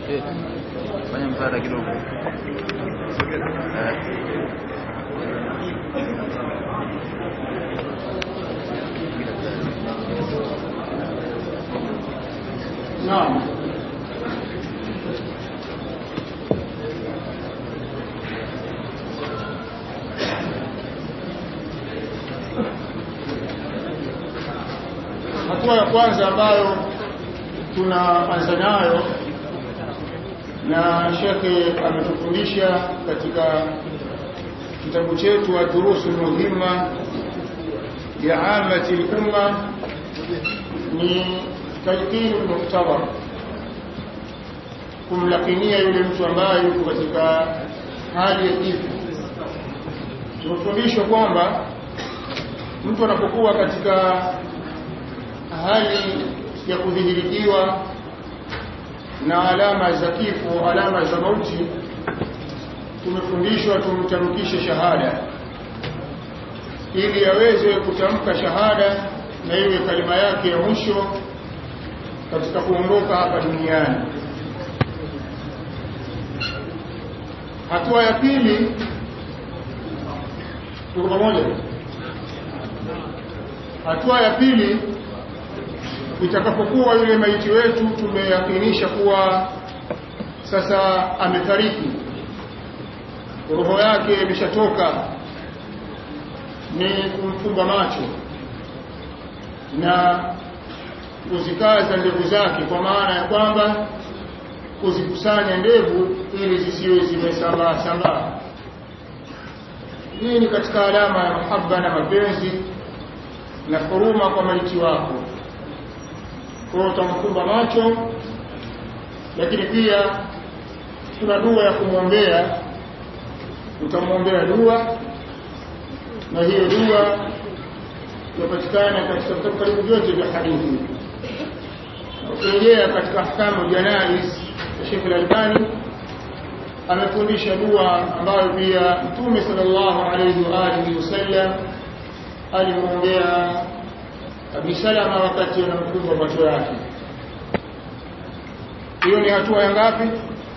Eh, fanya msaada kidogo. Eh. Naam. Hatua ya kwanza ambayo tunaanza nayo na shekhe ametufundisha katika kitabu chetu ad-durusul muhimma ya amati al-umma ni talqinu muhtabar kumlakinia yule mtu ambaye yuko katika hali ya kifo tumefundishwa kwamba mtu anapokuwa katika hali ya kudhihirikiwa na alama za kifo alama za mauti tumefundishwa tumtamkishe shahada ili aweze kutamka shahada na iwe kalima yake ya mwisho katika kuondoka hapa duniani hatua ya pili tuko pamoja hatua ya pili itakapokuwa yule maiti wetu tumeyakinisha kuwa sasa amefariki roho yake imeshatoka ni kumfumba macho na kuzikaza ndevu zake kwa maana ya kwamba kuzikusanya ndevu ili zisiwe zimesambaa sambaa hii ni katika alama ya mahaba na mapenzi na huruma kwa maiti wako kwa utamfumba macho lakini pia tuna dua ya kumwombea utamwombea dua na hiyo dua inapatikana katika vitabu karibu vyote vya hadithi ukirejea katika ahkamu janais ya Sheikh Al-Albani amefundisha dua ambayo pia Mtume sallallahu alayhi wa alihi wasallam alimwombea Abi Salama wakati anamfunga macho yake. Hiyo ni hatua ya ngapi?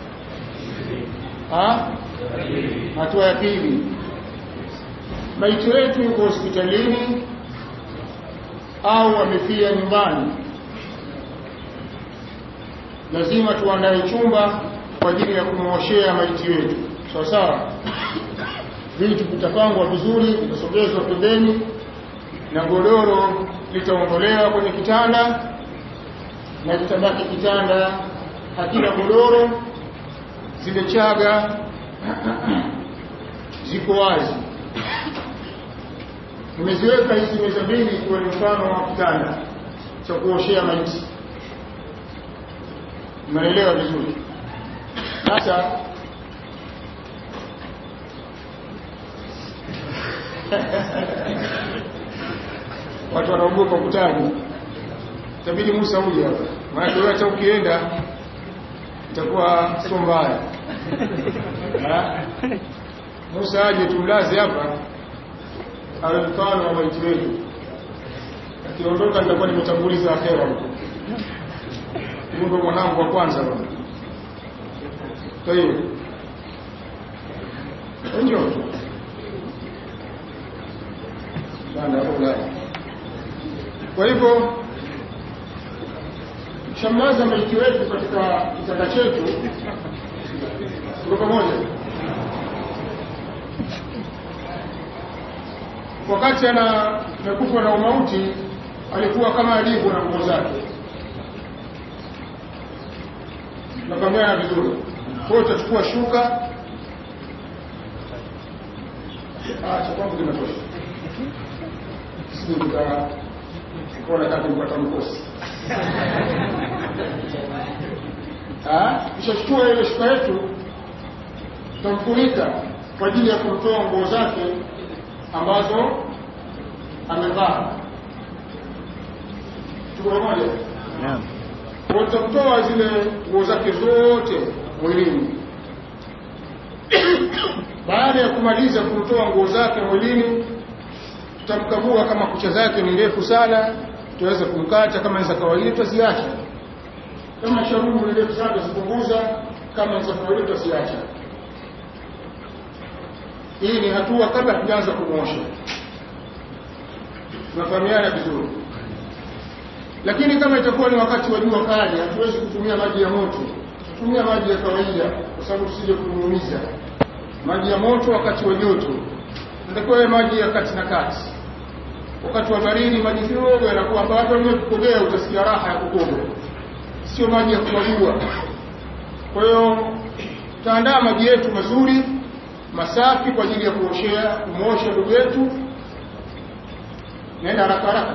Ha? Hatua ya pili. Maiti wetu yuko hospitalini au amefia nyumbani, lazima tuandae chumba kwa ajili ya kumwoshea maiti wetu, sawa sawa. Vitu vitapangwa vizuri, vitasogezwa pembeni na godoro litaondolewa kwenye kitanda na kitabaki kitanda hakina godoro, zile chaga ziko wazi. Nimeziweka hizi meza mbili ikiwa ni mfano wa kitanda cha kuoshea maiti. Mnaelewa vizuri? Sasa watu wanaogopa kutaja, itabidi Musa uje hapa, maana wewe hata ukienda itakuwa sio mbaya. Ha? Musa aje tumlaze hapa, awe mfano wa maiti wetu. Akiondoka nitakuwa nimetanguliza akhera huko. Mungu mwanangu wa kwanza bwana. Kwa hiyo ndio Banda Ulaya. Kwa hivyo shamlaza maiti wetu katika kitanda chetu, tuko pamoja. Wakati ana amekufa na umauti, alikuwa kama alivyo na nguo zake, napambana vizuri. Kwa hiyo utachukua shuka, acha kwangu kinatosha, sisi kuona kama kupata mkosi kisha chukua ile shuka yetu tutamfunika kwa ajili ya kumtoa nguo zake ambazo amevaa. Tuko pamoja? Naam. Kwa tutamtoa zile nguo zake zote mwilini. Baada ya kumaliza kumtoa nguo zake mwilini, tutamkagua kama kucha zake ni ndefu sana, tuweze kumkata. Kama ni za kawaida, tutaziacha kama sharubu ni ndefu sana zipunguza kama za kawaida tutasiacha hii ni hatua kabla hatujaanza kumwosha tunafahamiana vizuri lakini kama itakuwa ni wakati wa jua kali hatuwezi kutumia maji ya moto tutumia maji ya kawaida kwa sababu tusije kumuumiza maji ya moto wakati wa joto natakiwa yawe maji ya kati na kati wakati wa baridi maji kidogo yanakuwa ambayo hata wenyewe kukogea utasikia raha ya kukoga sio maji ya kumwagua kwa hiyo tutaandaa maji yetu mazuri masafi kwa ajili ya kuoshea kumwosha ndugu yetu naenda haraka haraka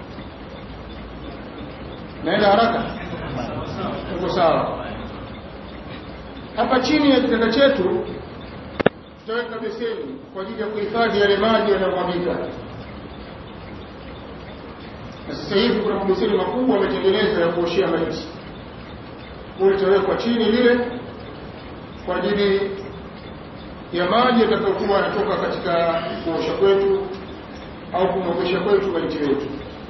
naenda haraka tuko sawa hapa chini ya kitanda chetu tutaweka beseni kwa ajili ya kuhifadhi yale maji yanayomwagika na sasa hivi kuna mabeseni makubwa yametengenezwa ya kuoshea maiti kule itawekwa chini lile kwa ajili ya maji yatakayokuwa yanatoka katika kuosha kwetu au kumwogesha kwetu maiti wetu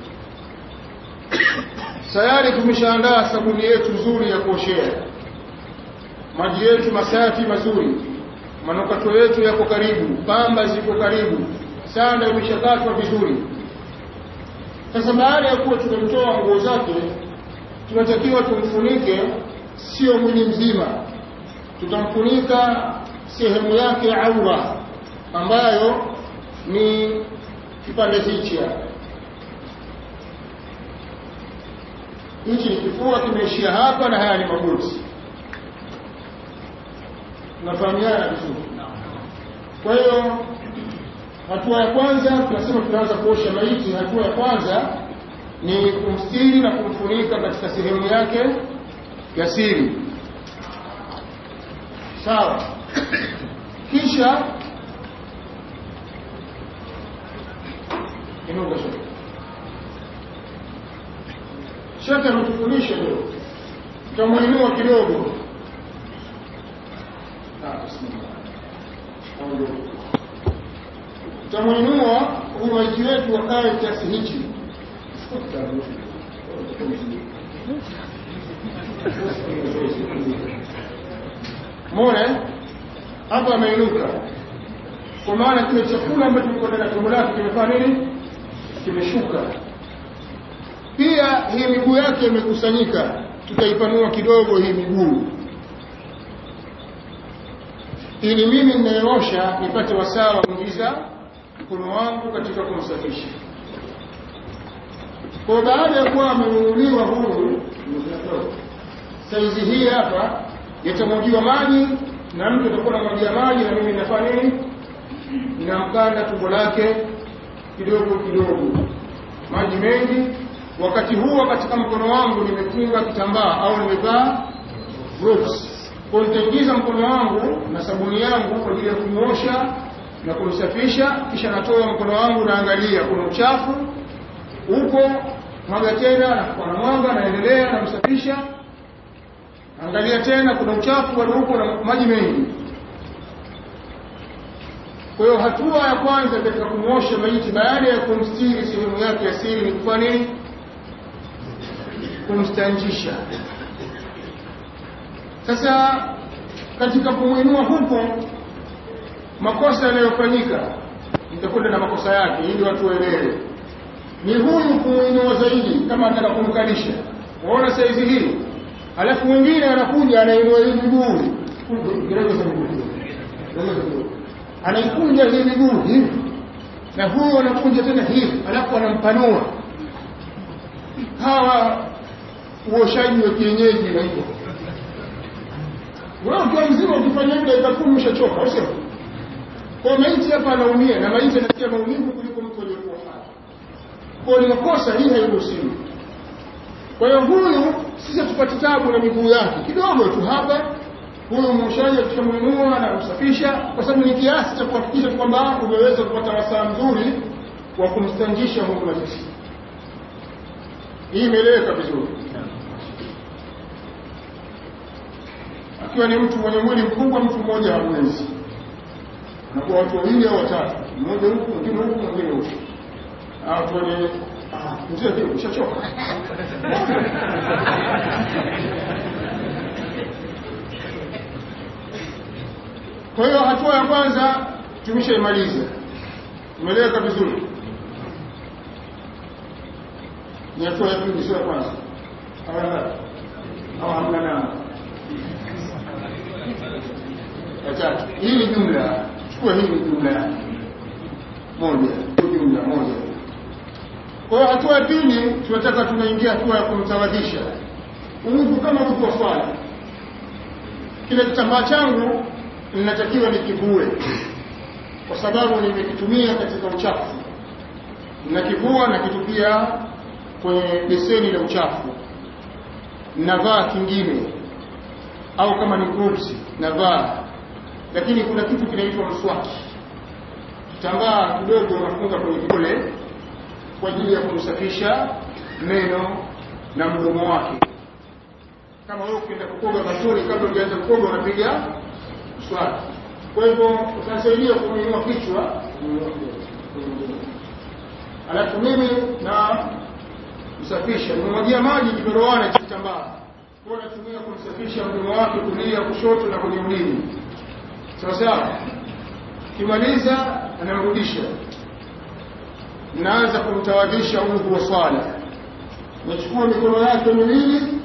tayari tumeshaandaa sabuni yetu nzuri ya kuoshea maji yetu masafi mazuri manukato yetu yako karibu pamba ziko karibu sanda imeshakatwa vizuri sasa baada ya kuwa tumemtoa nguo zake tunatakiwa tumfunike sio mwili mzima tutamfunika sehemu yake ya aura ambayo ni kipande hichi hapa hichi ni kifua kimeishia hapa na haya ni magoti tunafahamiana vizuri kwa hiyo hatua ya kwanza tunasema tunaanza kuosha maiti hatua ya kwanza ni kumstiri na kumfunika katika sehemu yake ya siri sawa kisha inuka shaka shaka ametufundisha leo tutamuinua kidogo tutamuinua huyu maiti wetu wakae kiasi hichi mone hapa ameinuka kwa maana kile chakula ambacho kiko ndani ya tumbo lake kimefanya nini kimeshuka pia hii miguu yake imekusanyika tutaipanua kidogo hii miguu ili mimi ninayeosha nipate wasaa wa kuingiza mkono wangu katika kumsafisha kwa baada ya kuwa amenunuliwa huyu saizi hii hapa yatamwagiwa maji na mtu atakuwa namwagia maji na mimi nafanya nini ninamkanda tumbo lake kidogo kidogo maji mengi wakati huo katika mkono wangu nimefunga kitambaa au nimevaa gloves kwa nitaingiza mkono wangu na sabuni yangu kwa ajili ya kumwosha na kumsafisha kisha natoa mkono wangu naangalia kuna uchafu huko mwaga tena na mwanga naendelea namsafisha angalia tena kuna uchafu bado huko na maji mengi kwa hiyo hatua ya kwanza katika kumwosha maiti baada ya kumstiri sehemu yake ya siri ni kufanya nini kumstanjisha sasa katika kumwinua huko makosa yanayofanyika nitakwenda na makosa yake ili watu waelewe ni huyu kumwinua zaidi kama anataka kumkalisha waona saizi hii alafu mwingine anakuja anainua hii miguu anaikunja hii miguu hivi na huyu anakunja tena hivi alafu anampanua hawa uoshaji wa kienyeji na hivyo wewe ukiwa mzima ukifanya hivi dakika kumi ushachoka au sio kwa maiti hapa anaumia na maiti anasikia maumivu kuliko mtu aliyekuwa hai kwa ni makosa hii hairuhusiwi kwa hiyo huyu sisi tupate tabu na miguu yake kidogo tu hapa huyu mwoshaji akishamwinua na kumsafisha kwa sababu ni kiasi cha kuhakikisha kwamba umeweza kupata wasaa mzuri wa kumstanjisha Mungu mazishi hii imeeleweka vizuri akiwa ni mtu mwenye mwili mkubwa mtu mmoja hawezi anakuwa watu wawili au watatu mmoja huku mwingine huku mwingine huku watu wenye mzee vile ushachoka hatua ya kwanza tumeshaimaliza umeeleweka vizuri ni hatua ya pili sio ya kwanza au hamna nao ya tatu hii ni jumla chukua hii ni jumla moja jumla moja kwa hiyo hatua ya pili tunataka tunaingia hatua ya kumtawadhisha udhu kama udhu wa swala kile kitambaa changu ninatakiwa nikivue kwa sababu nimekitumia katika uchafu nakivua nakitupia kwenye beseni la uchafu navaa kingine au kama ni groups navaa lakini kuna kitu kinaitwa mswaki kitambaa kidogo unafunga kwenye kidole kwa ajili ya kumsafisha meno na mdomo wake kama wewe ukienda kukoga mazuri kabla hujaanza kukoga unapiga mswaki kwa hivyo utasaidia kuinua kichwa alafu mimi na msafisha nimemwagia maji kiberoana cha kitambaa kwa natumia kumsafisha mdomo wake kulia kushoto na kwenye ulimi sawa sawa kimaliza anamrudisha naanza kumtawadhisha udhu wa swala nachukua mikono yake miwili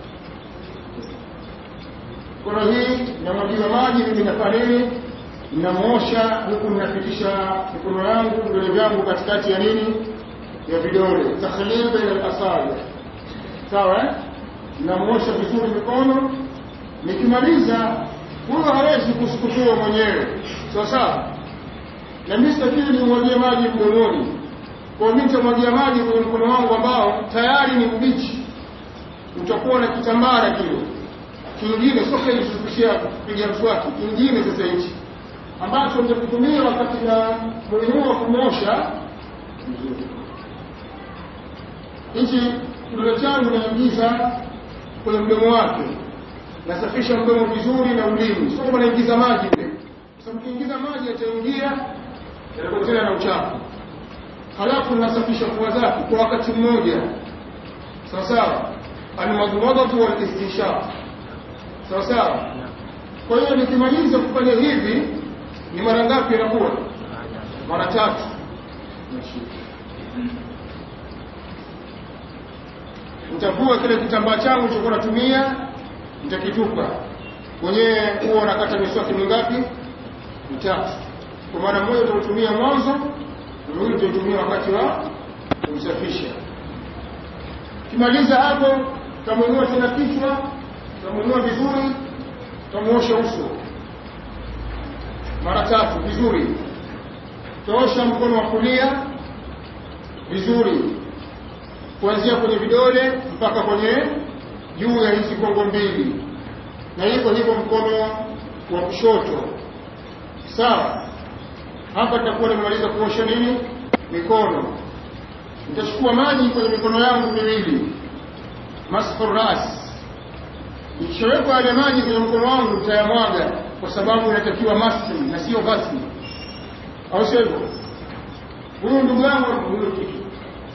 mikono hii namwagiwa maji mimi nafanya nini namwosha huku ninapitisha mikono yangu vidole vyangu katikati ya nini ya vidole takhlil baina al-asabi sawa eh? namwosha vizuri mikono nikimaliza huyo hawezi kusukutua mwenyewe sawa sawa na mimi sitakiwi nimwagie maji mdomoni kwa mimi nitamwagia maji kwenye mkono wangu ambao tayari ni mbichi utakuwa na kitambara kile kingine sio kile kupiga mswaki kingine sasa hichi ambacho nitakutumia wakati na mwenyewe kumosha hichi kidole changu naingiza kwenye mdomo wake nasafisha mdomo vizuri na ulimi sio kama naingiza maji kule kwa sababu kiingiza maji yataingia yatapotea na uchafu halafu nasafisha pua zake kwa wakati mmoja sawa sawa almadmadatu walistinshaq sawa sawa kwa hiyo nikimaliza kufanya hivi ni mara ngapi inakuwa mara tatu nitavua kile kitambaa changu nilichokuwa natumia nitakitupa mwenyewe huwa nakata miswaki mingapi mitatu kwa maana moja utautumia mwanzo na mwingine utautumia wakati wa kumsafisha kimaliza hapo tamuinua tena kichwa tamuinua vizuri tamuosha uso mara tatu vizuri taosha mkono wa kulia vizuri kuanzia kwenye vidole mpaka kwenye juu ya hizi kongo mbili na hivyo hivyo mkono wa kushoto sawa hapa nitakuwa nimemaliza kuosha nini mikono nitachukua maji kwenye mikono yangu miwili masfu ras ikishawekwa yale maji kwenye mkono wangu nitayamwaga kwa sababu inatakiwa maski na sio ghasli au sio hivyo huyu ndugu yangu huyo kitu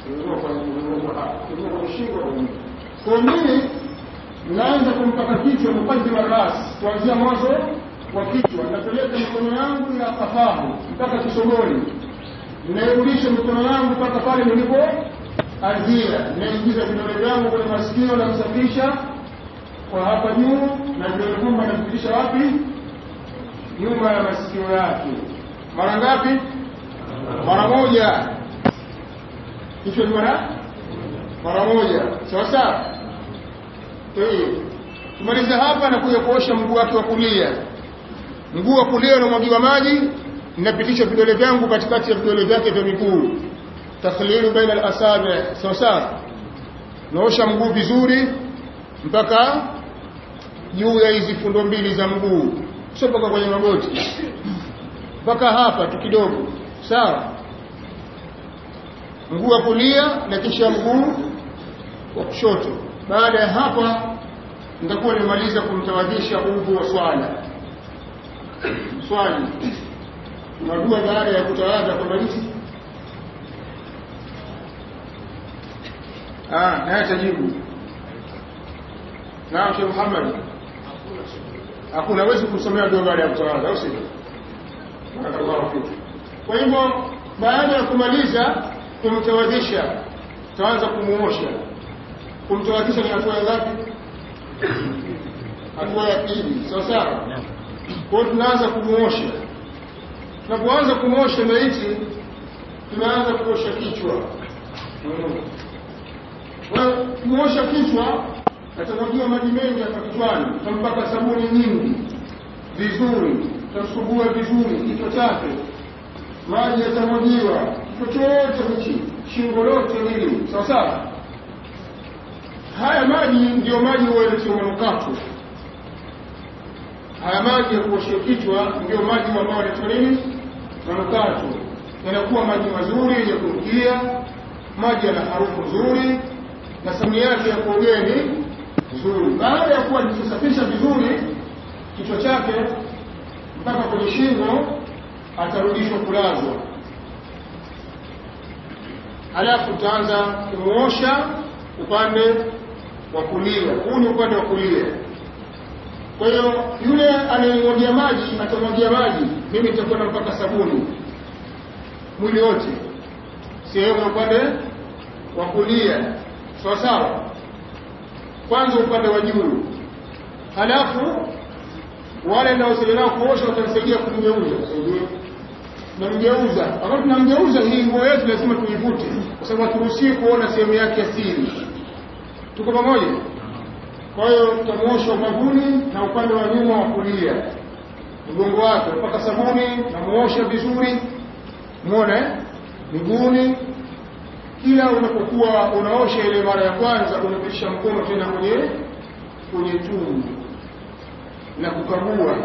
kwa mimi naanza kumpaka kichwa mukadima ras kuanzia mwanzo wa kichwa napeleka mikono yangu ya kafahu mpaka kisogoni nairudisha mikono yangu mpaka pale nilipo anzia naingiza vidole vyangu kwenye masikio na kusafisha kwa hapa juu na vidole gumba napitisha wapi nyuma ya masikio yake mara ngapi mara moja kichwa ni mara mara moja sawa sawa tumaliza hapa na kuja kuosha mguu wake wa kulia mguu wa kulia unamwagiwa maji ninapitisha vidole vyangu katikati ya vidole vyake vya miguu takhlilu baina al-asabi sawa sawa naosha mguu vizuri mpaka juu ya hizi fundo mbili za mguu sio mpaka kwenye magoti mpaka hapa tu kidogo sawa mguu wa kulia na kisha mguu wa kushoto baada ya hapa nitakuwa nimemaliza kumtawadhisha udhu wa swala swali unajua baada ya kutawadha kumaliza ah naye tajibu naam Sheikh Muhammad hakuna wezi kusomea dua baada ya kutawadha au sio barakallahu fiki kwa hivyo baada ya kumaliza kumtawadhisha tutaanza kumuosha kumtawadhisha ni hatua ya ngapi hatua ya pili sawa sawa kwa hiyo tunaanza kumuosha tunapoanza kumuosha maiti tunaanza kuosha kichwa kumuosha kichwa atamwagiwa maji mengi hapa kichwani tutampaka sabuni nyingi vizuri tutasugua vizuri kichwa chake maji yatamwagiwa kichwa chote hichi shingo lote hili sawa sawa haya maji ndiyo maji huelekea manukato haya maji ya kuoshia kichwa ndiyo maji ambayo yanatoa nini manukato yanakuwa maji mazuri yenye kunukia maji yana harufu nzuri na sabuni yake ya kuogea ni nzuri baada ya kuwa nikisafisha vizuri kichwa chake mpaka kwenye shingo atarudishwa kulazwa halafu utaanza kumuosha upande wa kulia huu ni upande wa kulia kwa hiyo yule anayemwagia maji atamwagia maji mimi nitakwenda mpaka sabuni mwili wote sehemu ya upande wa kulia sawa sawa kwanza upande wa juu halafu wale naosaidia nao kuosha watanisaidia kumgeuza namgeuza wakati tunamgeuza hii nguo yetu lazima tuivute kwa sababu haturuhusii kuona sehemu yake ya siri tuko pamoja kwa hiyo tutamuosha ubavuni na upande wa nyuma wa kulia mgongo wake mpaka sabuni namuosha vizuri muone miguuni kila unapokuwa unaosha ile mara ya kwanza unapitisha mkono tena kwenye kwenye tumbo na kukagua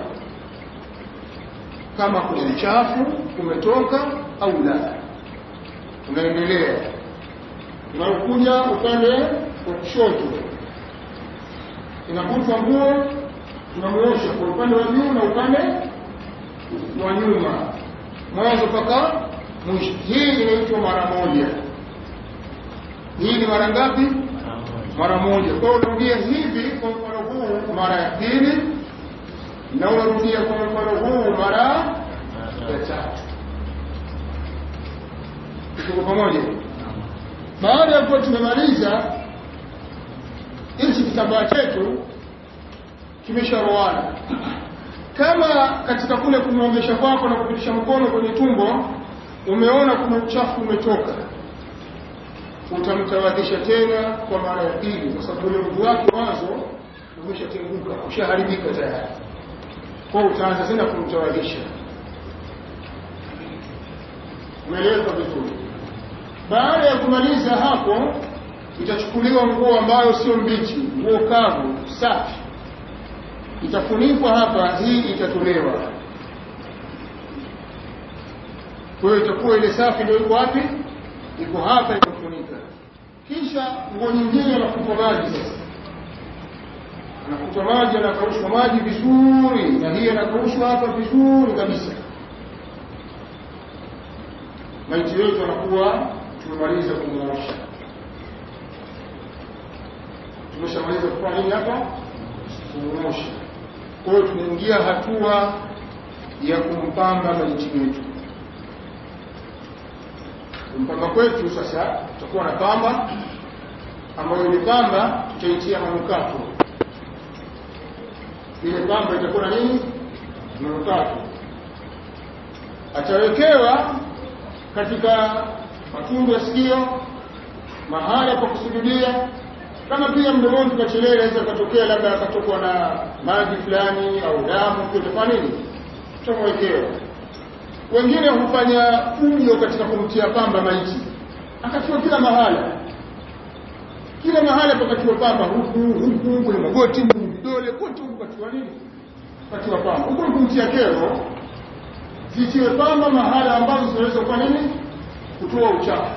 kama kuna uchafu umetoka au la unaendelea unaokuja upande wa kushoto inavutwa nguo tunamuosha kwa upande wa juu na upande wa nyuma mwanzo mpaka mwisho hii inaitwa mara moja hii ni mara ngapi mara moja kwa hiyo unarudia hivi kwa mfano huu mara ya pili na unarudia kwa mfano huu mara ya tatu tuko pamoja baada ya kuwa tumemaliza hichi kitambaa chetu kimesharoana kama katika kule kumwongesha kwako na kupitisha mkono kwenye tumbo umeona kuna uchafu umetoka utamtawadhisha tena kwa mara ya pili kwa sababu ule mguu wake mwanzo umeshatenguka ushaharibika tayari kwa utaanza tena kumtawadhisha umeeleweka vizuri baada ya kumaliza hapo itachukuliwa nguo ambayo sio mbichi nguo kavu safi itafunikwa hapa hii itatolewa kwa hiyo itakuwa ile safi ndio iko wapi iko hapa imefunika kisha nguo nyingine anafutwa maji sasa anafutwa maji anakaushwa maji vizuri na hii anakaushwa hapa vizuri kabisa maiti wetu anakuwa tumemaliza kumuosha tumeshamaliza kufanya nini hapa kumuosha kwa hiyo tunaingia hatua ya kumpamba maiti wetu kumpamba kwetu sasa tutakuwa na pamba ambayo ile pamba tutaitia manukato ile pamba itakuwa na nini manukato atawekewa katika matundu ya sikio mahala pa kusujudia kama pia mdomoni tukachelea inaweza katokea labda akatokwa na maji fulani au damu tutafanya nini tutamwekewa wengine hufanya fujo katika kumtia pamba maiti akatiwa kila mahala kila mahala pakatiwa pamba huku huku kwenye magoti vidole kote huku katiwa nini katiwa pamba huku ni kumtia kero zitiwe pamba mahala ambazo zinaweza kuwa nini kutoa uchafu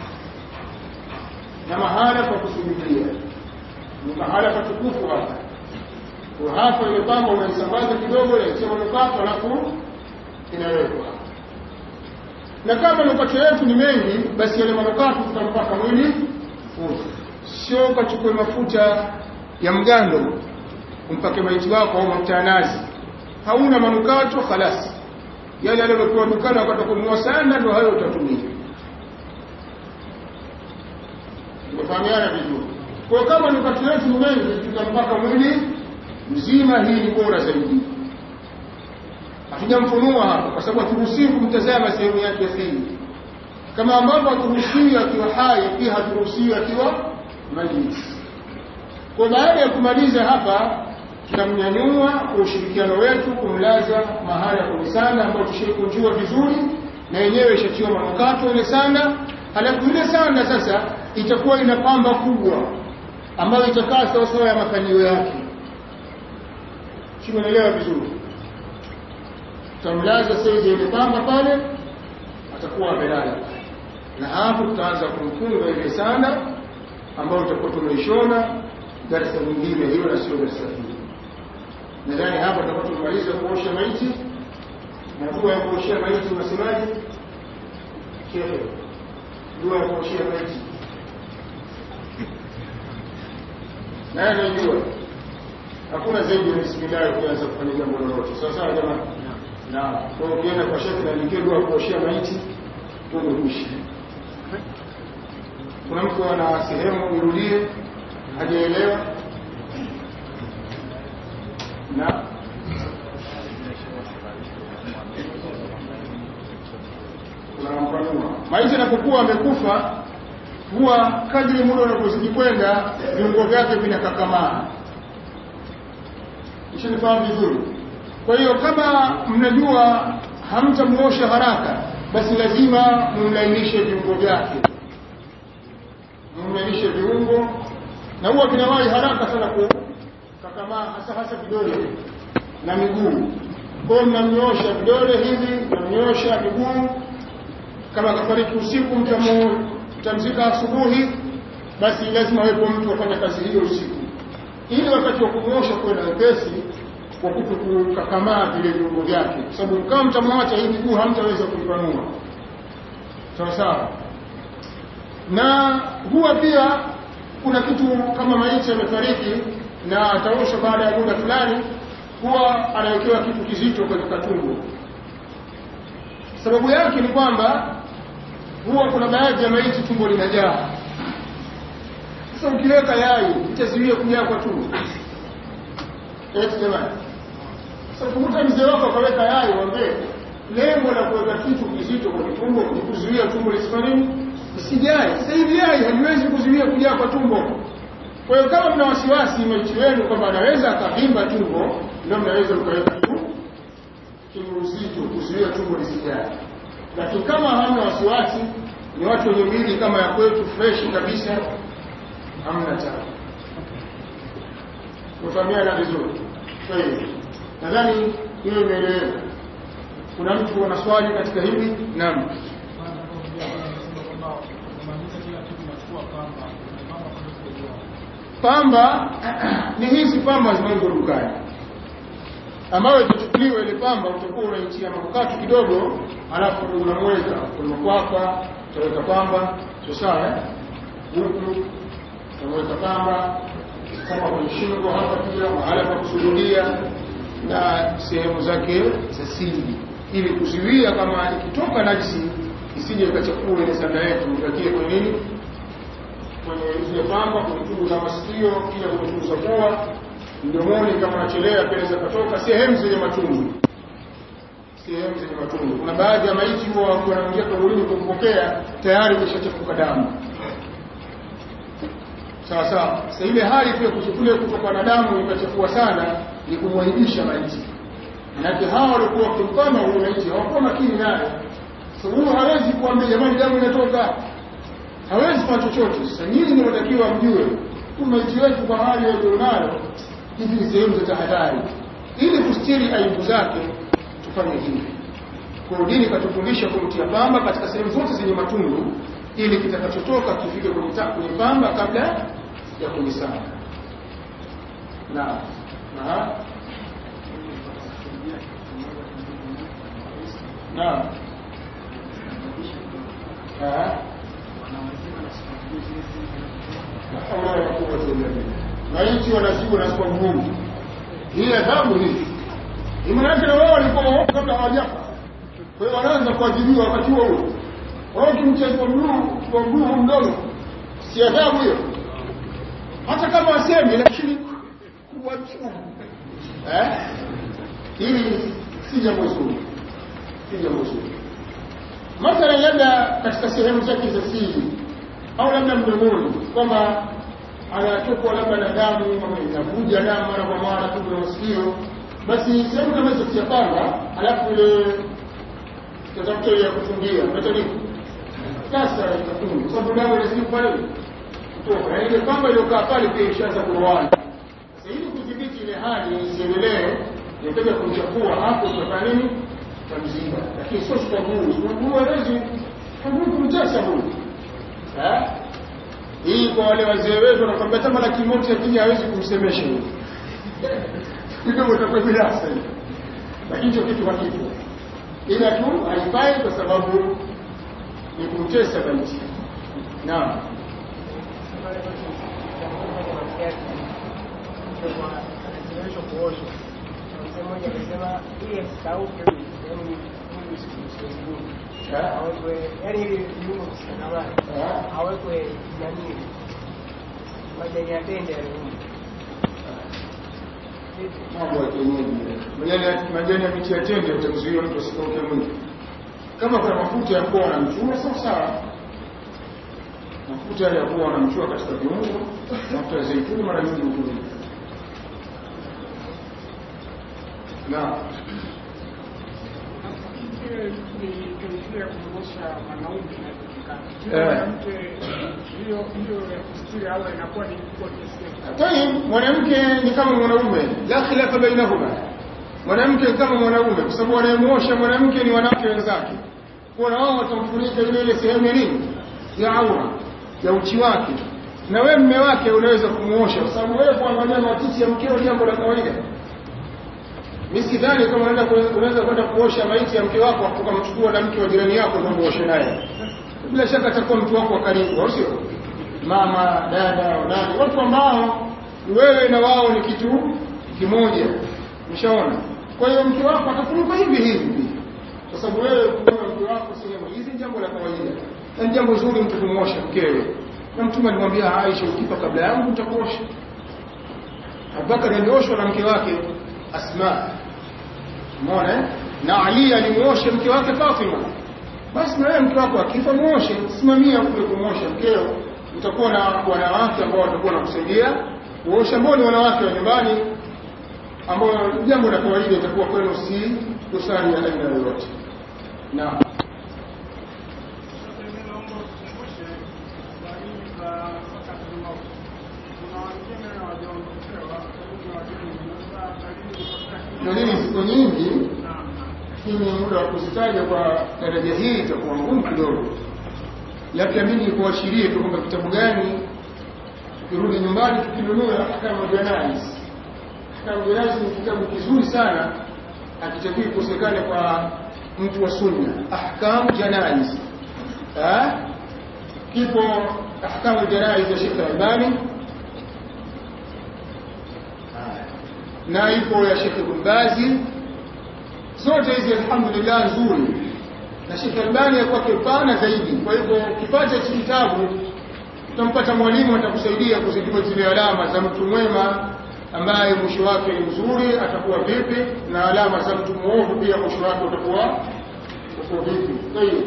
na mahala pa kusujudia ni mahala patukufu hapa kwa hapa ile pamba unaisambaza kidogo inaitia manukato alafu inawekwa na kama manukato yetu ni mengi basi yale manukato tutampaka mwili wote sio ukachukue mafuta ya mgando umpake maiti wako au mafuta ya nazi hauna manukato khalasi yale aliyokuwa dukani wakati wa kununua sanda ndio hayo utatumia tumefahamiana vizuri kwa kama ni kati yetu ni mengi tutampaka mwili mzima hii ni bora zaidi hatujamfunua hapa kwa sababu haturuhusiwi kumtazama sehemu yake ya siri kama ambavyo haturuhusiwi akiwa hai pia haturuhusiwi akiwa maiti kwa baada ya kumaliza hapa tunamnyanyua kwa ushirikiano wetu kumlaza mahali ya kwenye sanda ambayo tushaikunjua vizuri na yenyewe ishatiwa manukato ile sanda halafu ile sanda sasa itakuwa ina pamba kubwa ambayo itakaa sawasawa ya makalio yake simenelewa vizuri tutamlaza saizi ile pamba pale atakuwa amelala na hapo tutaanza kumfunga ile sanda ambayo tutakuwa tumeishona darasa nyingine hiyo na sio darasa hili nadhani hapa tutakuwa tumemaliza kuosha maiti na dua ya kuoshea maiti unasemaje shehe dua ya kuoshea maiti naye anajua hakuna zaidi ya bismillah ukianza kufanya jambo lolote sawa sawa jamani na kwa ukienda kwa shekhe naandikia dua ya kuoshea maiti tumekwisha kuna mtu ana sehemu irudie hajaelewa na unampanua maisha yanapokuwa amekufa huwa kadri muda unavyozidi kwenda viungo vyake vinakakamaa ishanifahamu vizuri kwa hiyo kama mnajua hamtamuosha haraka basi lazima mumlainishe viungo vyake mumlainishe viungo na huwa vinawahi haraka sana kukakamaa hasa hasa vidole na miguu kwa mnamnyoosha vidole hivi mnamnyoosha miguu kama kafariki usiku mtamzika asubuhi basi lazima wepo mtu afanya kazi hiyo usiku ili wakati wa kumwosha kuwe na wepesi kwa kuto kukakamaa vile viungo vyake kwa sababu kama mtamwacha hii miguu hamtaweza kuipanua sawa sawa na huwa pia kuna kitu kama maiti amefariki na ataosha baada ya muda fulani huwa anawekewa kitu kizito katika tumbo sababu yake ni kwamba huwa kuna baadhi ya maiti tumbo linajaa sasa ukiweka yai itazuia kujaa kwa tumbo eti jamani sasa kumbuka mzee wako akaweka yai wambee lengo la kuweka kitu kizito kwenye tumbo ni kuzuia tumbo lisifanye nini isijae sasa hivi yai haliwezi kuzuia kujaa kwa tumbo kwa hiyo kama mna wasiwasi maiti wenu kwamba anaweza akavimba tumbo ndio mnaweza mkaweka tu kiuzito kuzuia tumbo lisijae lakini kama hamna wasiwasi ni watu wenye mwili kama ya kwetu fresh kabisa hamna tabu kufahamiana vizuri kwa hiyo nadhani hiyo imeeleweka kuna mtu ana swali katika hili naam pamba ni hizi pamba zinauzwa dukani ambayo itachukuliwa ile pamba utakuwa unaitia manukato kidogo alafu unamweka kwenye makwapa utaweka pamba sio sawa huku unaweka pamba kama kwenye shingo hapa pia mahala pa kusujudia na sehemu zake za siri ili kuzuia kama ikitoka najisi isije ikachafua ile sanda yetu utakie kwenye nini kwenye zile pamba kwenye tundu za masikio kila kwenye tundu za pua mdomoni kama unachelea peneza katoka sehemu zenye matundu sehemu zenye matundu kuna baadhi ya maiti huwa wakiwa wanaingia kaburini kumpokea tayari imeshachafuka damu sawa sawa sasa ile hali pia kule kutoka na damu ikachafua sana ni kumwaibisha maiti manake hawa walikuwa wakimpama huyo maiti hawakuwa makini naye sababu so, hawezi kuambia jamani damu inatoka hawezi kufanya chochote sasa nyinyi ndio watakiwa mjue maiti wetu kwa hali walionayo hizi ni sehemu za tahadhari ili kustiri aibu zake tufanye hivi kwa dini katufundisha kumtia pamba katika sehemu zote zenye matundu ili kitakachotoka kifike kwenye kwenye pamba kabla ya kunisana na na na maiti wanazibwa na sifa ngumu hii adhabu hii imanake na wao walikuwa waovu kabla hawajafa kwa hiyo wanaanza kuadhibiwa wakati huo huo wao kimchezwa mguu kwa mguu mdogo si adhabu hiyo hata kama asemi lakini kuwachua eh hili si jambo zuri si jambo zuri mathalan labda katika sehemu zake za siri au labda mdomoni kwamba anatokwa labda na damu ama inavuja damu mara kwa mara tu kwenye masikio basi sehemu kama hizo siyapanga alafu ile tatafuta ile ya kufungia metodi sasa itafunga kwa sababu damu inazidi pale kutoka na ile kamba iliyokaa pale pia ishaanza kuroana sasa ili kudhibiti ile hali isiendelee inataka kumchafua hapo tutafanya nini tamziba lakini sio kwa nguvu kwa nguvu hawezi kwa nguvu kumtesa huyu eh hii kwa wale wazee wetu wanakwambia kama laki moja akija hawezi kumsemesha huyu kidogo itakuwa bila asili lakini hicho kitu hakipo ila tu haifai kwa sababu ni kumtesa binti naam mmoja akasema ili asikauke awekwe yani ili viungo visikanamane awekwe nani majani ya tende ya viungo mambo ya kienyeji majani majani ya miti ya tende yatamzuia mtu asikauke mwili kama kuna mafuta ya kuwa wanamchua sawa sawa mafuta ya kuwa wanamchua katika viungo mafuta ya zeituni mara nyingi hutumika na ya kumwosha mwanaume Eh. mwanamke hiyo hiyo ya kustiri au inakuwa ni kubwa kiasi Tayib, mwanamke ni kama mwanaume, la khilafa bainahuma. Mwanamke ni kama mwanaume, kwa sababu wanayemuosha mwanamke ni wanawake wenzake. Kwa na wao watamfunika ile ile sehemu ya nini, ya aura, ya uchi wake. Na wewe mme wake unaweza kumuosha, kwa sababu wewe kuangalia matiti ya mkeo ni jambo la kawaida. Mimi sidhani kama unaenda ku- unaweza kwenda kuosha maiti ya mke wako ukamchukua na mke wa jirani yako ndio muoshe naye. Bila shaka atakuwa mtu wako wa karibu, au sio? Mama, dada, nani, watu ambao wewe na wao ni kitu kimoja. Umeshaona? Kwa hiyo mke wako atafunuka hivi hivi. Kwa sababu wewe kuona mke wako sehemu hizi ni jambo la kawaida. Na ni jambo zuri mtu kumwosha mkewe. Na Mtume alimwambia Aisha, ukifa kabla yangu nitakuosha. Abubakar alioshwa na mke wake Asma. Umeona? eh? Na Ali alimuosha mke wake Fatima. Basi na wewe mke wako akifa muoshe, simamia kule kumwosha mkeo. Utakuwa na wanawake ambao watakuwa wanakusaidia kuosha, ambao ni wanawake wa nyumbani, ambao jambo la kawaida itakuwa kwenu, si dosari ya aina yoyote. Naam. Dalili ziko nyingi, lakini muda wa kuzitaja kwa daraja hii itakuwa ngumu kidogo. Labda mimi nikuashirie tu kwamba kitabu gani tukirudi nyumbani tukinunua Ahkamu Janaiz. Ahkamu Janaiz ni kitabu kizuri sana, hakitakiwi kukosekana kwa mtu wa sunna. Ahkamu Janaiz Ah? kipo Ahkamu Janaiz ya Sheikh Albani na ipo ya Sheikh Ibn Bazi zote hizi alhamdulillah nzuri na Sheikh Albani ya kwake pana zaidi kwa hivyo kipata hichi kitabu utampata mwalimu atakusaidia kuzijua zile alama za mtu mwema ambaye mwisho wake ni mzuri atakuwa vipi na alama za mtu mwovu pia mwisho wake utakuwa utakuwa vipi kwa hiyo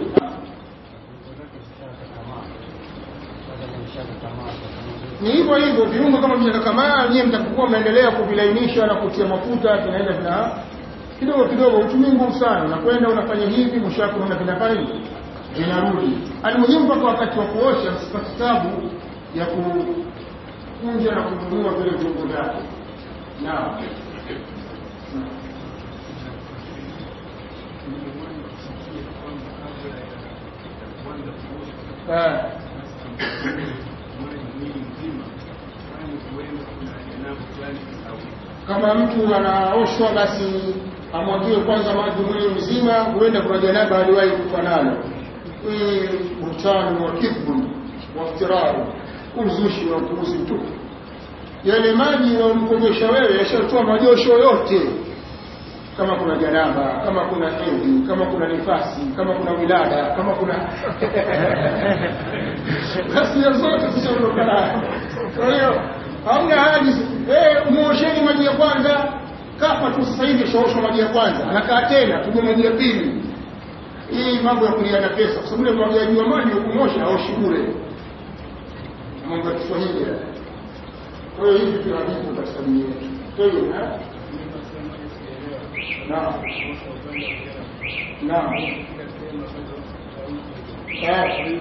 ni hivyo hivyo viungo kama vinakakamaa nyie mtakuwa mnaendelea kuvilainisha na kutia mafuta vinaenda vina kidogo kidogo utumii nguvu sana unakwenda unafanya hivi mwisho wake unaona vinafanya hivi vinarudi alimuhimu mpaka wakati wa kuosha msipate tabu ya kukunja na kununua vile viungo vyake naam Eh. kama mtu anaoshwa basi amwagiwe kwanza maji mwili mzima huenda kuna janaba aliwahi kufa nalo hii butani wa kibru wa ftiraru uzushi wa upuuzi mtupu yale maji yanayomkogesha wewe yashatoa majosho yote kama kuna janaba kama kuna hedhi kama kuna nifasi kama kuna wilada kama kuna ghasia zote zishaondokana kwa hiyo hamna haji eh muosheni maji ya kwanza kafa tu sasa hivi shaoshwa maji ya kwanza anakaa tena tuje maji ya pili hii mambo ya kuliana pesa kwa sababu ile mwagaji wa maji ya kumosha aoshi bure mambo ya Kiswahili haya. kwa hiyo hivi vitu havipo katika dini yetu kwa hiyo eh? naam naam Eh.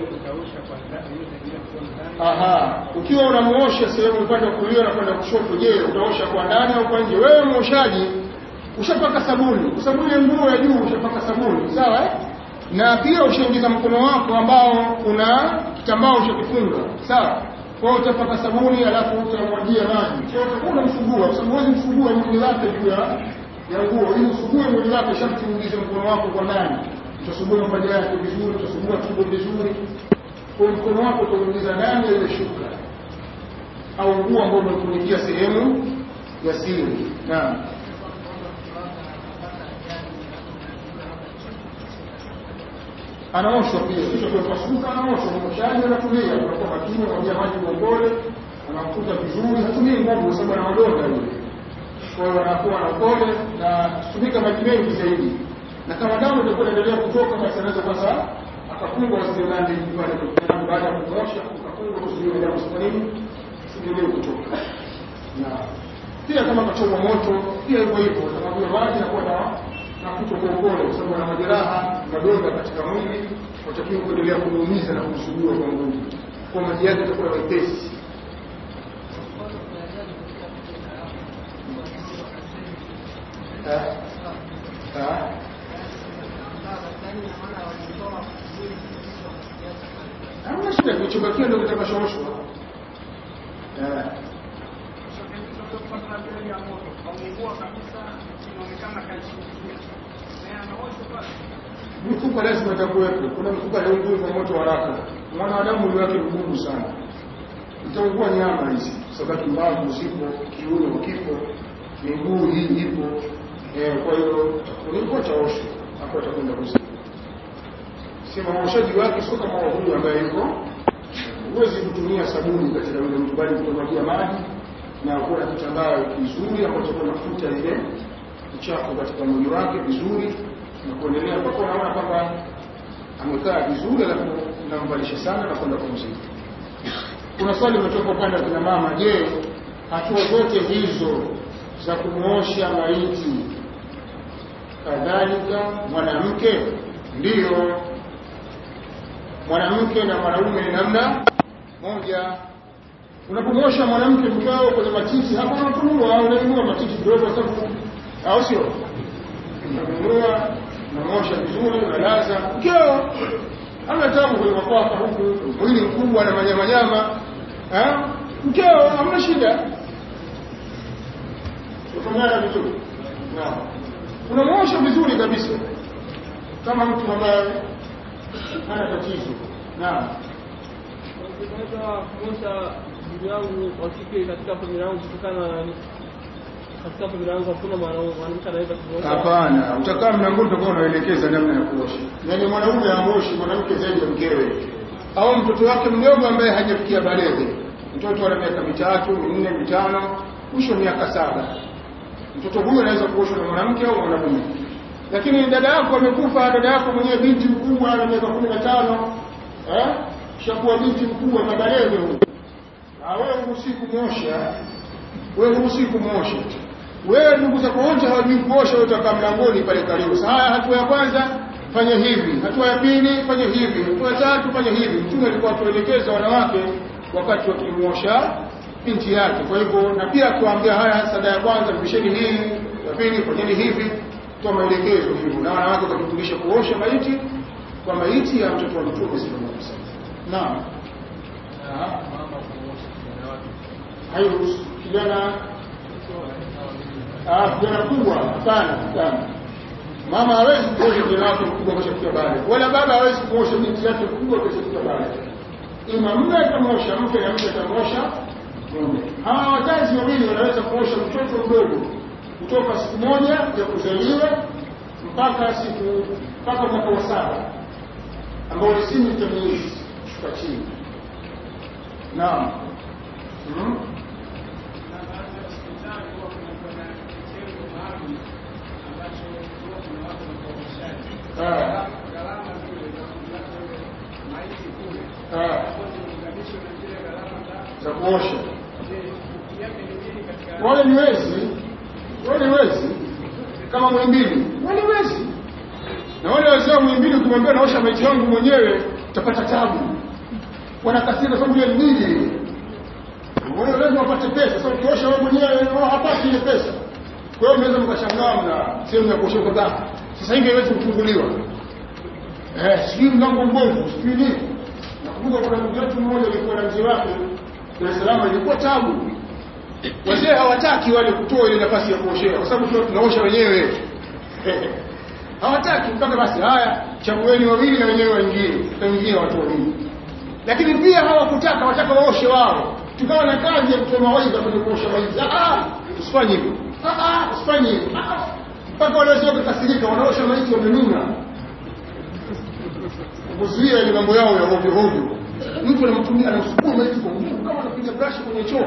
Aha, ukiwa unamuosha sehemu upande wa kulia na kwenda kushoto, je, utaosha kwa ndani au kwa nje? Wewe muoshaji ushapaka sabuni, kwa sababu ile nguo ya juu ushapaka sabuni, sawa eh? Na pia ushaingiza mkono wako ambao una kitambaa ushakifunga, sawa? Kwa hiyo utapaka sabuni alafu utamwagia maji. Kwa hiyo utakuwa unamsugua, kwa sababu huwezi msugua mwili wake juu ya ya nguo, ili usugue mwili wake sharti uingize mkono wako kwa ndani. Utasugua mapaja yake vizuri, utasugua tumbo vizuri, kwa mkono wako utaingiza ndani ya ile shuka au nguo ambayo umefunikia sehemu ya siri. Naam. anaoshwa pia kisha kwa pasuka anaoshwa mwoshaji anatumia anakuwa makini anamwagia maji kwa upole anamkuta vizuri hatumii nguvu kwa sababu ana madonda yule kwa hiyo anakuwa na upole na tumika maji mengi zaidi na kama damu itakuwa inaendelea kutoka basi anaweza sasa akafungwa zilandi pale kwa baada ya kumosha akafungwa kuzuia damu kwa nini siendelee kutoka na pia kama kachomwa moto pia hivyo hivyo atamwagia maji na kuwa na na kuto kwa upole kwa sababu ana majeraha madonda katika mwili watakiwa kuendelea kumuumiza na kumsugua kwa nguvu kwa maji yake yatakuwa mepesi Ah. Ah. hamna shida kilichobakia ndio kitakashooshwa Eh. mifupa lazima itakuwepo. Kuna mifupa haiungui kwa moto haraka. Mwanadamu mwili wake mgumu sana, itaungua nyama hizi, sababu mbavu zipo, kiuno kipo, miguu hii ipo. Eh, kwa hiyo ulikuwa taosho hapo, atakwenda kuzika. Sema uoshaji wake sio kama wa huyu ambaye yuko, huwezi kutumia sabuni katika yule mtu, bali kutumia maji na kuwa na kitambaa kizuri ambacho kuna mafuta ile uchafu katika mwili wake vizuri na kuendelea mpaka unaona kwamba amekaa vizuri, alafu unamvalisha sana na kwenda kumzika. Kuna swali limetoka upande wa kina mama, je, hatua zote hizo za kumuosha maiti kadhalika mwanamke? Ndiyo, mwanamke na mwanaume ni namna moja. Unapomwosha mwanamke mkao kwenye matiti, hapa unafunua unainua matiti kidogo, kwa sababu au sio? Unanunua unamosha vizuri, unalaza mkeo ana tabu kwenye makwapa huku, mwili mkubwa na manyamanyama, mkeo hamna shida, utongana vizuri, unamosha vizuri kabisa kama mtu ambaye hana tatizo. Naam, Naweza kumosha ndugu yangu wa kike katika familia yangu kutokana na katika familia yangu hakuna mwanamke anaweza kumosha. hapana. Utakaa mlangoni, utakuwa unaelekeza namna ya kuosha. Yaani mwanaume amoshi mwanamke zaidi ya mkewe, au mtoto wake mdogo ambaye hajafikia baleghe. Mtoto ana miaka mitatu, minne, mitano, mwisho miaka saba, mtoto huyo anaweza kuoshwa na mwanamke au mwanamume. Lakini dada yako amekufa, dada yako mwenyewe binti mkubwa ana miaka kumi na tano eh, shakuwa binti mkubwa na baleghe huyo, Ah, wewe huruhusi kumwosha, wewe huruhusi kumwosha wewe ndugu zako wote hawajui kuosha, wewe utakaa mlangoni pale karibu. Sasa haya, hatua ya kwanza fanya hivi, hatua ya pili fanya hivi, hatua ya tatu fanya hivi. Mtume alikuwa atuelekeza wanawake wakati wakimwosha binti yake. Kwa hivyo na pia kuambia haya, sada ya kwanza visheni hii, ya pili fanyeni hivi, toa maelekezo hivyo, na wanawake wakajifundisha kuosha maiti kwa maiti ya mtoto wa Mtume sallallahu alaihi wasallam. Naam, hairuhusu kijana Ah, kijana kubwa hapana, hapana. Mama hawezi kuosha kijana wake mkubwa kashafikia baada, wala baba hawezi kuosha binti yake mkubwa kashafikia baada. Ima mume atamosha mke na mke atamosha mume. Hawa wazazi wawili wanaweza kuosha mtoto mdogo kutoka siku moja ya kuzaliwa mpaka siku mpaka mwaka wa saba ambao ni sini tamyizi kushuka chini naam mm. Ah. Ah. za kuosha wale ni wezi wale ni wezi kama mwimbili wale wezi na wale wazee wa mwimbili ukimwambia naosha maiti wangu mwenyewe utapata tabu wanakasira sababu ya mwili wewe lazima upate pesa sasa ukiosha wewe mwenyewe wewe hapati ile pesa kwa hiyo mnaweza mkashangaa na sehemu ya kuosha kwa sasa hivi haiwezi kufunguliwa eh sijui mlango mbovu sijui nini nakumbuka kuna ndugu yetu mmoja alikuwa na mzee wake Dar es Salaam ilikuwa tabu wazee hawataki wale kutoa ile nafasi ya kuoshea kwa sababu tunaosha wenyewe hawataki mpaka basi haya chagueni wawili na wenyewe waingie tutaingia watu wawili lakini pia hawakutaka wataka waoshe wao tukawa na kazi ya kutoa mawaidha kwenye kuosha maiti ah usifanye hivyo ah usifanye hivyo mpaka wale wazee wakakasirika wanaosha maiti wamenuna kuzuia ile mambo yao ya hovyo hovyo mtu anamtumia anamsukuma maiti kwa nguvu kama anapiga brush kwenye choo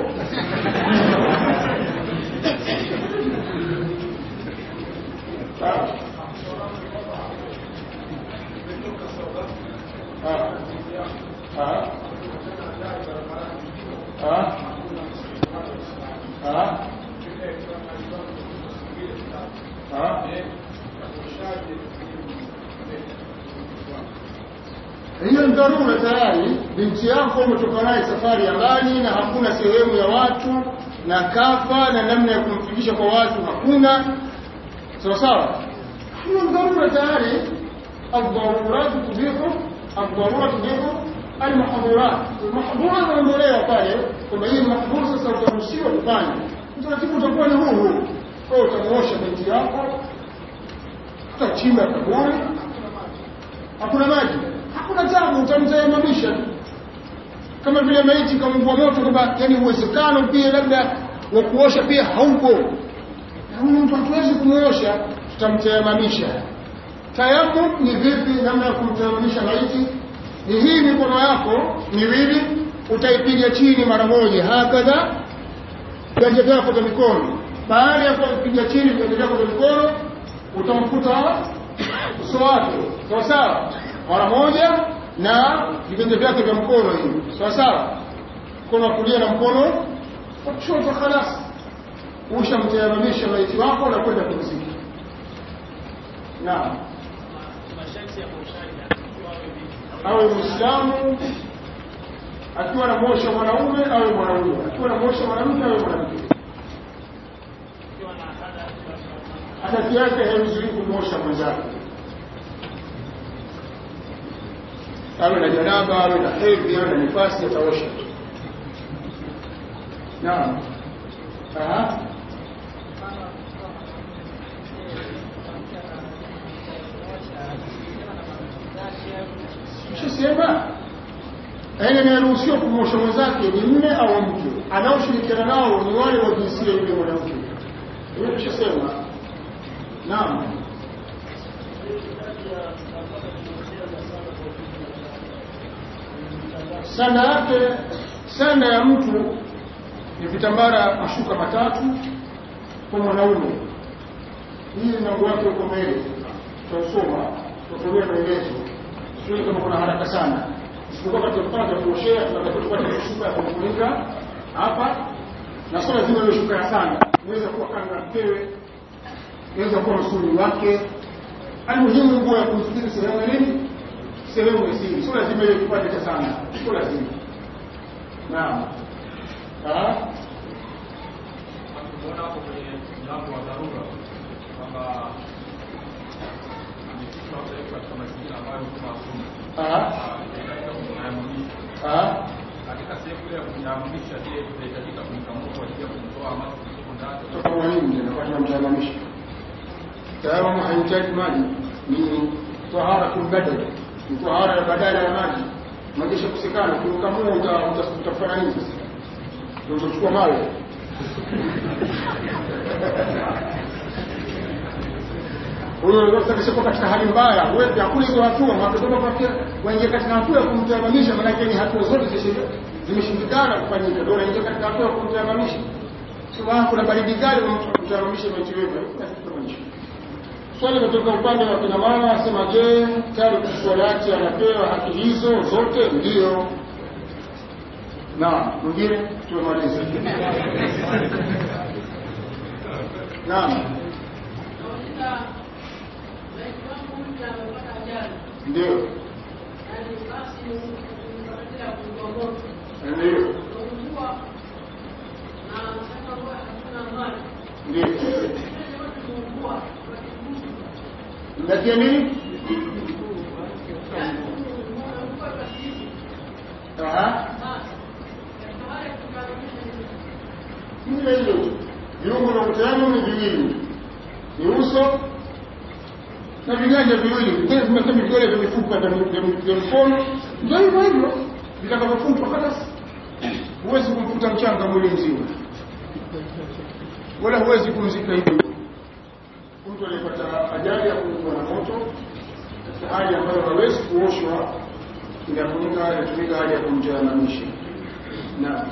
hiyo ni dharura tayari binti yako umetoka naye safari ya mbali na hakuna sehemu ya watu na kafa na namna ya kumfikisha kwa watu hakuna sawa sawa hiyo ni dharura tayari الضرورات تبيح الضرورة تبيح المحظورات المحظورات zinaondolewa pale kwamba hii mahdhur sasa utaruhusiwa kufanya utaratibu utakuwa ni huu huu kwa utamuosha binti yako utachimba kaburi hakuna maji hakuna tabu utamtayamamisha kama vile maiti kamvua moto kwamba yani uwezekano pia labda wa kuosha pia haupo huyu mtu hatuwezi kumuosha tutamtayamamisha tayamum ni vipi namna ya kumtayamamisha maiti ni hii mikono yako miwili utaipiga chini mara moja hakadha viganja vyako vya mikono baada ya kupiga chini viganja vyako vya mikono utamkuta uso wake sawa sawa mara moja na viganja vyake vya mkono hivi sawa sawa mkono wa kulia na mkono wa kushoto khalas ushamtayamamisha maiti wako na kwenda kumzika naam awe muislamu akiwa na mosha mwanaume awe mwanaume akiwa na mosha mwanamke awe mwanamke hadathi yake haizuii kumosha mwenzake awe na janaba awe na hedhi awe na nifasi ataosha naam Tushasema aina inayoruhusiwa kumwosha mwenzake ni mme au mke, anaoshirikiana nao ni wale wa jinsia yule mwanamke. Hiyo tushasema. Naam. Sanda yake, sanda ya mtu ni vitambara mashuka matatu kwa mwanaume. Hii mlango wake uko mbele, tutasoma tutolea maelezo sio kama kuna haraka sana isipokuwa katika kupanga kuoshea tunatakiwa tupate shuka ya kufunika hapa na sio lazima iwe shuka ya sana inaweza kuwa kanga mkewe inaweza kuwa msuli wake almuhimu nguo ya kumstiri sehemu ya nini sehemu ya siri sio lazima iwe kipande cha sana sio lazima naam ah Tumeona hapo kwenye mlango wa dharura kwamba amefikishwa kupelekwa katika mazingira ambayo kuna hakuna ah katika kumnyamamisha. ah Katika sehemu ile ya kumnyamamisha, je, itahitajika kumkamua kwa ajili ya kumtoa maji kutoka ndani? tutakuwa nini tena kwa tunamtazamisha tayari haihitaji maji ni tahara badal ni tahara ya badala ya maji maji kusikana kukamua utafanya nini sasa utachukua mawe huyo sasa katika hali mbaya wewe hakuna hizo hatua makatoka kwa waingia katika hatua ya kumtamanisha maana yake ni hatua zote zishe- zimeshindikana kufanyika ndio unaingia katika hatua ya kumtamanisha sio kuna baridi kali kumtamanisha maiti wetu hakuna kitu kama hicho swali kutoka upande wa kina mama asema je tayari kuswalati anapewa haki hizo zote ndio na mwingine tumemaliza naam ndio ndio ndio mnatia nini Aha. Vile hilo viungo vya kutayama ni viwili, ni uso na viganja viwili, vile vimekuwa vidole vya mifupa vya vya mkono, ndio hivyo hivyo vitakavyofutwa. Hata huwezi kumfuta mchanga mwili mzima, wala huwezi kumzika hivyo. Mtu aliyepata ajali ya kuungua na moto katika hali ambayo hawezi kuoshwa, inafunika inatumika hali ya kumtayamanisha. Naam.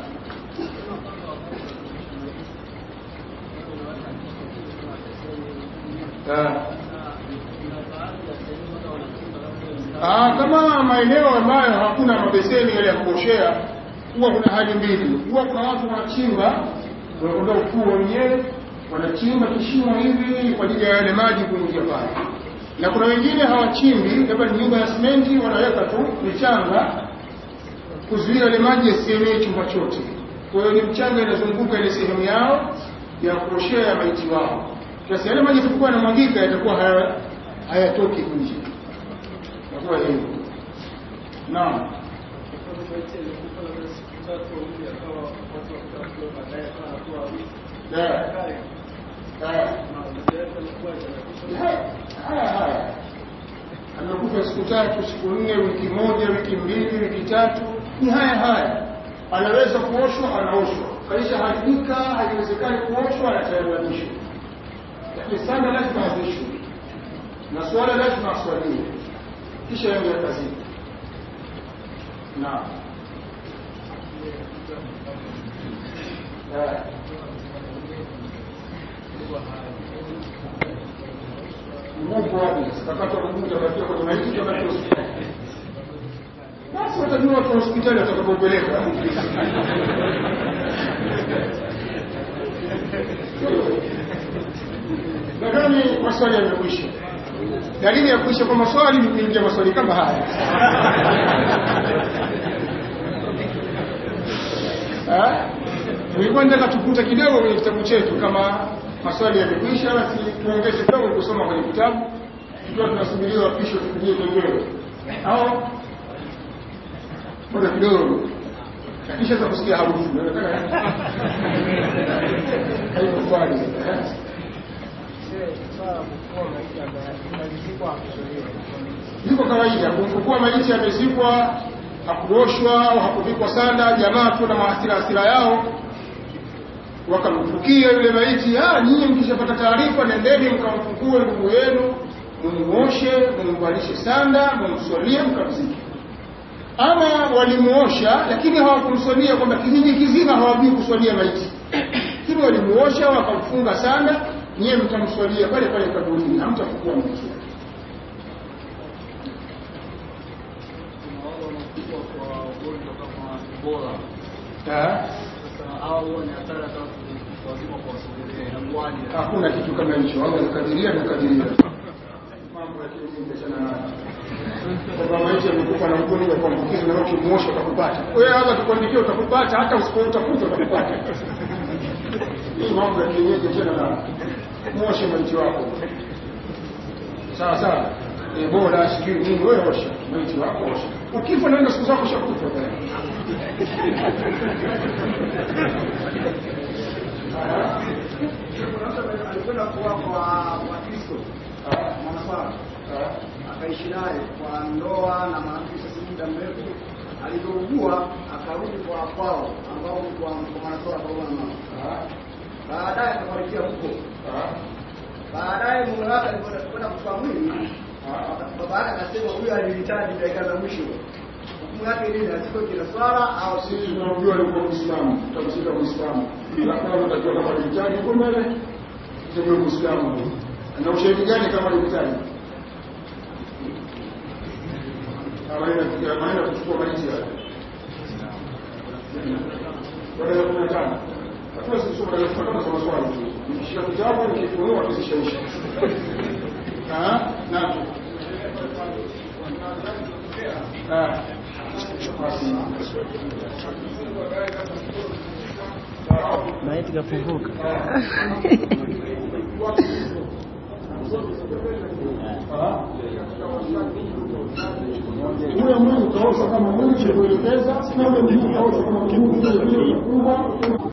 Ah, kama maeneo ambayo hakuna mabeseni yale ya kuoshea, huwa kuna hali mbili. Huwa kuna watu wanachimba, wanakwenda ufuo wenyewe, wanachimba kishimo hivi kwa ajili ya yale maji kuingia pale, na kuna wengine hawachimbi, labda ni nyumba ya simenti, wanaweka tu michanga kuzuia yale maji yasienee chumba chote. Kwa hiyo ni mchanga inazunguka ile sehemu yao ya kuoshea ya maiti wao. Sasa yale maji yatakuwa yanamwagika, yatakuwa haya- hayatoki nje, itakuwa hivyo. Naam. Yeah. Yeah. Haya haya, amekufa siku tatu, siku nne, wiki moja, wiki mbili, wiki tatu, ni haya haya. Anaweza kuoshwa, anaoshwa. Kaisha haribika, haiwezekani kuoshwa, anatayaranishwa. Lakini sana lazima azishwe na swala lazima aswaliwe, kisha ende kazini. Naam. Eh. Mungu wapi? Sitakatwa Mungu utabakia kwenye maiti utabakia hospitali. Basi watajua watu wa hospitali watakapopeleka. Nadhani maswali yamekwisha. Dalili ya kuisha kwa maswali ni kuingia maswali kama haya. Ah? Nilikuwa nataka tupute kidogo kwenye kitabu chetu kama maswali yamekwisha, basi tuongeze kidogo kusoma kwenye kitabu, tukiwa tunasubiria wapisho tupige kengele au muda kidogo, kisha za kusikia harufu inaonekana haiko swali eh? Liko kawaida kumfukua maiti amezikwa, hakuoshwa au hakuvikwa sanda, jamaa tu na mahasira hasira yao wakamfukia yule maiti. Ah, nyinyi mkishapata taarifa, nendeni mkamfukue ndugu yenu, mumuoshe, mumvalishe sanda, mumswalie, mkamzike. Ama walimuosha lakini hawakumswalia, kwamba kijiji kizima hawajui kuswalia maiti, lakini walimuosha wakamfunga sanda, nyiye mtamswalia pale pale kaburini, hamtafukua maiti yake. Ah, hakuna kitu kama hicho. Allah anakadiria na kadiria mambo ya kielimu sana nayo. Kwamba maiti amekufa na ugonjwa wa kuambukiza na ukimuosha utakupata. Wewe Allah tukuandikia utakupata, hata usipoutafuta utakupata. Hii mambo ya kienyeji tena na muoshe maiti wako. Sawa sawa. Ebola sijui nini, wewe osha maiti wako, osha. Ukifa naenda siku zako shakufa tayari. alikwenda kuwa kwa Wakristo mwanaswara akaishi naye kwa ndoa na mwanamke sasa muda mrefu. Alivyougua akarudi kwa kwao ambao ni kwa kwa mwanaswara kwa mama. Baadaye akafarikia huko. Baadaye mume wake alipokwenda kuchukua mwili, baba yake akasema huyu alihitaji dakika za mwisho. Hukumu yake nini? Asiko kila swala au Sisi tunamjua alikuwa Muislamu, tutamshika Muislamu. Alafu anatakiwa kama alihitaji huko mbele, tuseme Muislamu. Na ushahidi gani kama alihitaji? Amaenda amaenda kuchukua maiti yake. Baada ya kumi na tano. Hakuna sisi somo la kama somo swali tu. Nikishika kitabu nikifunua kisishaisha. Ah, na Ah. Basi. maiti kafunguka ule mwili utaoshwa kama mwili ulivyoelekeza na ule mguu utaoshwa kama mguu vile vile kubwa